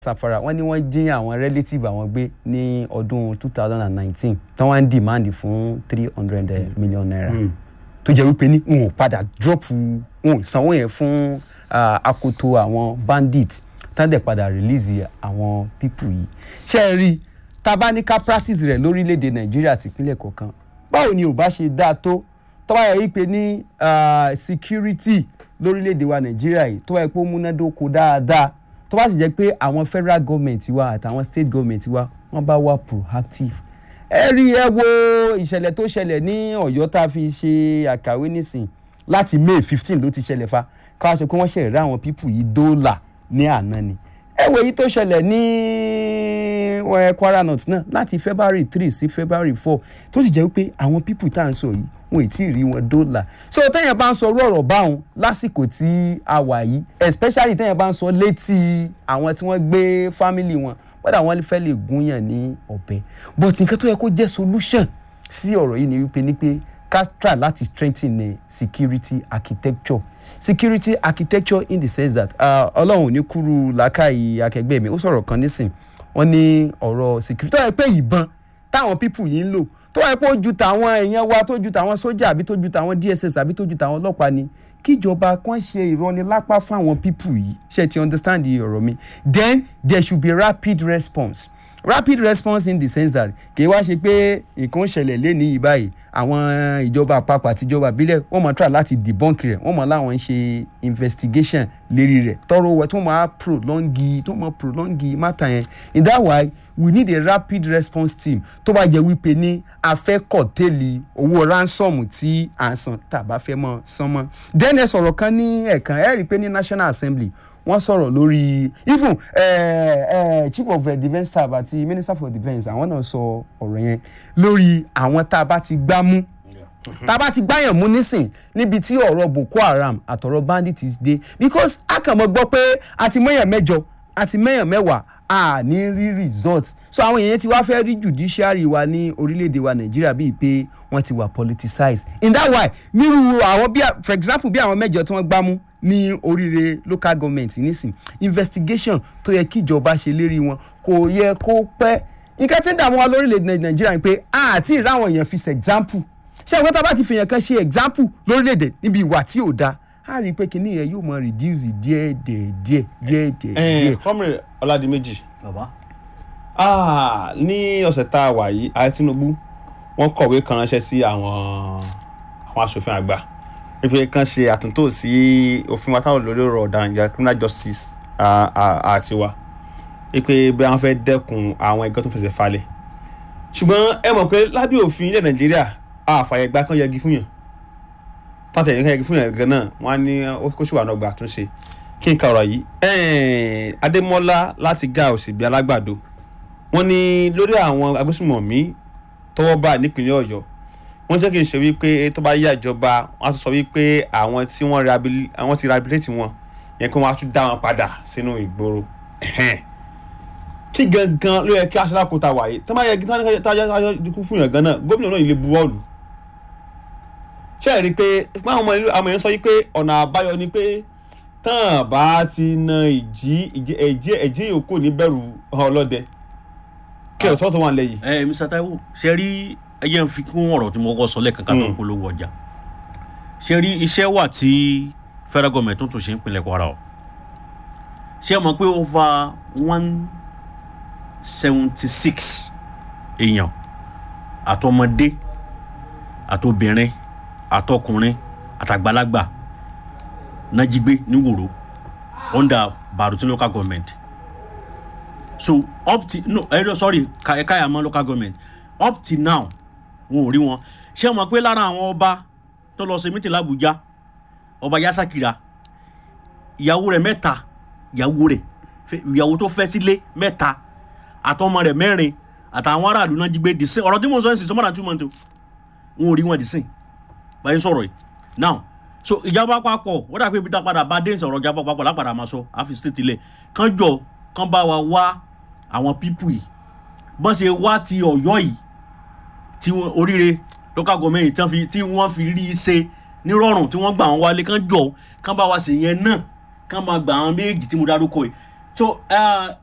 Safara wọ́n ní wọ́n jí àwọn relative àwọn gbé ní ọdún two thousand and nineteen tí wọ́n ń demand fún three hundred million naira tó jẹ́ wípé ní wọn ò padà drop wọn ò sanwó yẹn fún ah, akoto àwọn bandit tán dẹ̀ padà release àwọn people yìí ṣé ẹ rí tá a bá ní ká practice rẹ̀ lórílẹ̀‐èdè Nàìjíríà tìpínlẹ̀ kọ̀ọ̀kan báwo ni ò bá ṣe dáa tó tó bá yẹ wípé ní ah, security lórílẹ̀‐èdè wa Nàìjíríà yìí tó bá yẹ pé ó múnádóko dáadáa tó bá sì jẹ́ pé àwọn federal government wa àtàwọn state government wa wọ́n bá wà proactive ẹ rí ẹ wo ìṣẹ̀lẹ̀ tó ṣẹlẹ̀ ní Ọ̀yọ́ tá a fi ṣe àkàwé nísìn láti May fifteen ló ti ṣẹlẹ̀ fa káwá sọ pé wọ́n ṣe rí àwọn pípù yìí dóòlà ní àná ni ẹ wo èyí tó ṣẹlẹ̀ ní eh, Kwara North náà láti February three sí February four tó sì jẹ́ pé àwọn pípù tá à ń sọ yìí wọn ì tí ì rí wọn dóòlà so téèyàn bá ń sọ orú ọ̀rọ̀ báwọn lásìkò tí a wà yìí especially téèyàn bá ń sọ létí àwọn tí wọ́n gbé family wọn wọ́n dà wọ́n fẹ́ lè gúnyàn ní ọ̀bẹ but nǹkan tó yẹ kó jẹ́ solution sí ọ̀rọ̀ yìí ni wípé ní pé ká try láti strengthen the security architecture security architecture in the sense that ah, ọlọ́run ò ní kúrú làákàyè akẹgbẹ́ mi ó sọ̀rọ̀ kan nísìn wọ́n ní ọ̀rọ̀ security tó yẹ pé ìbọn táwọn people yìí ń lò tó yẹ pé ó ju tàwọn èèyàn wa tó ju tàwọn sójà àbí tó ju tàwọn DSS àbí tó ju tàwọn ọlọ́pàá ni kíjọba kan ṣe ìrọnilápá fáwọn people yìí ṣe ti understand the ọ̀rọ̀ mi then there should be rapid response rapid response in the sense that kì í wá ṣe pé nǹkan ṣẹlẹ̀ lẹ́ni yìí báyìí àwọn ìjọba àpapọ̀ àti ìjọba ìbílẹ̀ wọ́n máa try láti debunk rẹ̀ wọ́n máa láwọn ń ṣe investigation lérí rẹ̀ tọrọ wẹ̀ tó máa prolongi tó máa prolongi matter yẹn in that way we need a rapid response team tó bá jẹ́ wípé ní a fẹ́ kọ̀tẹ́lì owó ransom tí à ń san tàbá fẹ́ mọ́ san mọ́ then ẹ sọ̀rọ̀ kan ní ẹ̀kan ẹ rí i pé ní National Assembly wọ́n sọ̀rọ̀ lórí even eh, eh, chief of eh, defence staff àti minister for defence àwọn náà sọ ọ̀rọ̀ yẹn lórí àwọn tá a bá ti gbá mú tá a bá ti gbáyàn mú nísìn níbi tí ọ̀rọ̀ Boko Haram àtọ̀rọ̀ bandit dé because a kàn mọ́ gbọ́ pé a ti mẹ́yàn mẹ́jọ a ti mẹ́yàn mẹ́wàá a ní rí result so àwọn èèyàn ti wá fẹ́ rí judiciary wa ní orílẹ̀-èdè wa Nàìjíríà bíi pé wọ́n ti wà politicized in that way nírú àwọn bí for example bí àwọn mẹ́jọ tí wọ́n gbá mú ní oríire local government nísìn investigation tó yẹ kíjọba ṣe lérí wọn kò yẹ kó pẹ́ nǹkan tí ń dààmú wa lórílẹ̀‐èdè nàìjíríà ni pé àti ìráwọn èèyàn fi ṣe example ṣé àwọn tá a bá ti fìyàn kan ṣe example lórílẹ̀‐èdè níbi ìwà tí ò dáa a rí i pé kinní yẹn yóò mọ reduce díẹ̀ díẹ̀ díẹ̀ díẹ̀ díẹ̀ díẹ̀. kọ́mìrì ọ̀làdìmẹ́jì bàbá ah, ní ọ̀sẹ̀ tá a wà yìí ààrẹ Tinubu wọ́n kọ̀wé kan ránṣẹ́ sí àwọn àwọn aṣòfin àgbà wípé kán ṣe àtúntò sí òfin wa táwọn olórí ọ̀rọ̀ ọ̀daràn ìjà criminal justice àti wa wípé bí wọ́n fẹ́ dẹ́kun àwọn ẹgbẹ́ tó fẹsẹ̀ falẹ̀ ṣùgbọ́n ẹ mọ̀ pé lábẹ́ òfin ilẹ̀ Nàìjíríà àfààyè gbà kan yẹgi fún yàn tàtẹ̀ yẹn kan yẹgi fún yàn gan náà wọ́n á ní kó ṣùgbọ́n àná gbà àtúnṣe kí n ka ọ̀rọ̀ yìí Adémọ́lá láti ga òsìbí alágbàdo wọ́n ní lórí àwọn agbésùmọ̀mí tọwọ́ bá nípìnlẹ̀ Ọ̀yọ́ wọ́n jẹ́ kí n ṣe wípé tó bá yá ìjọba wọ́n á tún sọ wípé àwọn tí wọ́n àwọn ti rehabilitate wọn yẹn kí wọ́n á tún dá wọn padà sínú ìgboro kí gangan ló yẹ kí aṣálákòóta wáyé tó bá yẹ kí táyà dúkú fún yàn gan náà gómìnà náà ilé buwọ́ọ̀lù ṣe é rí i pé fún àwọn ọmọ ìlú àwọn èèyàn sọ wípé ọ̀nà àbáyọ ni pé tán bá ti na ìjì ẹ̀jẹ̀ ẹ̀jẹ̀ yòókù níbẹ̀rù ọlọ́dẹ kí ọ̀tọ́ tó wà lẹ́yìn. ẹ Mr. Taiwo ṣe rí ẹ jẹ́ n fi kún ọ̀rọ̀ tí mo kọ́ sọ lẹ́ẹ̀kan ká tó ń polówó ọjà ṣe rí iṣẹ́ wà tí federal government tó tún ṣe ń pinlẹ̀ Kwara o ṣé ẹ mọ̀ pé over one seventy six èèyàn àtọmọdé àtobìnrin àtọkùnrin àtàgbàlagbà náà jí gbé ní Wòró under Baruti local government so up till no ẹ eh, sorry Kayama local government up till now wọn ò rí wọn ṣé wọn pé lára àwọn ọba tó lọ ṣe mítì l'Abuja ọba Yasakira ìyàwó rẹ̀ mẹ́ta ìyàwó rẹ̀ ìyàwó tó fẹ́ sílé mẹ́ta àtọmọ rẹ̀ mẹ́rin àtàwọn aráàlú náà jí gbé dìsín ọ̀rọ̀ tí mo sọ ẹ sì sọ mọdà two months wọn ò rí wọn dìsín báyìí sọ̀rọ̀ yìí now so ìjọba àpapọ̀ wọ́n dà pé ibi tá a padà bá dé ìsọ̀rọ̀ ìjọba àpapọ̀ lápadà máa sọ àfi state ilẹ̀ kán jọ kán bá wa wá àwọn pípù yìí bọ́n ṣe wá ti Ọ̀yọ́ yìí tí oríire local government tí wọ́n fi tí wọ́n fi rí i ṣe nírọ̀rùn tí wọ́n gbà wọ́n wálé kán jọ kán bá wa ṣe yẹn náà kán máa gbà àwọn méjì tí mo dárúkọ yìí so